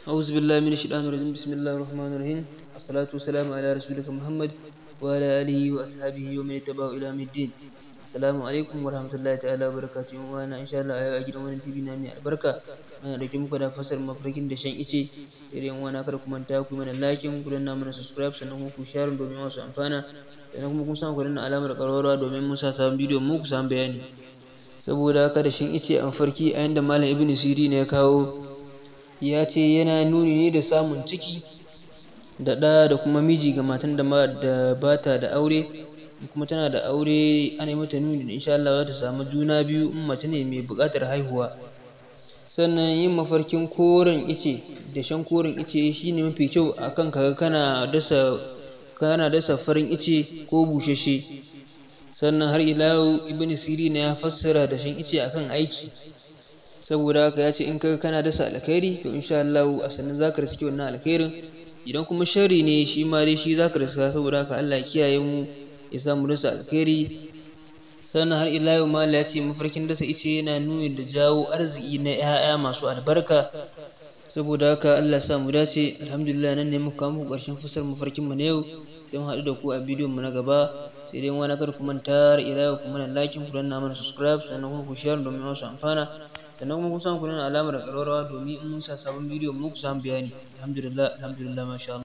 أعوذ بالله من الشيطان الرجيم بسم الله الرحمن الرحيم الصلاة والسلام على رسولك محمد وعلى آله وأصحابه ومن اتبعه إلى يوم الدين السلام عليكم ورحمة الله تعالى وبركاته وأنا إن شاء الله أجد وانا تبي نامي البركة أنا رجع muku da fasar mafarkin da shan ice irin wana kada ku manta ku mana like ku danna mana subscribe sannan ku share domin wasu amfana sannan kuma kun san ku danna alamar ƙararrawa domin mun sa sabon bidiyo mu ku samu bayani saboda haka da shan ice a mafarki a yanda malam ibnu siri ne ya kawo ya ce yana nuni ne da samun ciki da ɗa da kuma miji ga matan da ba ta da aure kuma tana da aure ana mata nuni da insha Allah za ta samu juna biyu in mace ne mai buƙatar haihuwa sannan yin mafarkin koren ice da shan koren ice shine mafi kyau akan kaga kana dasa kana dasa farin ice ko bushashe sannan har ila yau ibnu sirina ya fassara da shan ice akan aiki saboda haka ya ce in kaga kana dasa alkhairi to insha Allah a sannan zaka riski wannan alkhairin idan kuma sharri ne shi ma dai shi zaka riska saboda haka Allah ya kiyaye mu ya sa mu dasa alkhairi sannan har ila yau mala ya ce mafarkin dasa ice yana nuni da jawo arziki na 'ya'ya masu albarka saboda haka Allah ya sa mu dace alhamdulillah nan ne muka kawo muku ƙarshen fasar mafarkin mu na yau don haɗu da ku a bidiyon mu na gaba sai dai wani kar ku manta ila yau kuma na like ku danna mana subscribe sannan kuma ku share domin wasu amfana sannan kuma kun san ku nuna alamar ƙararrawa domin in mun sa sabon bidiyo mu ku samu bayani alhamdulillah alhamdulillah masha Allah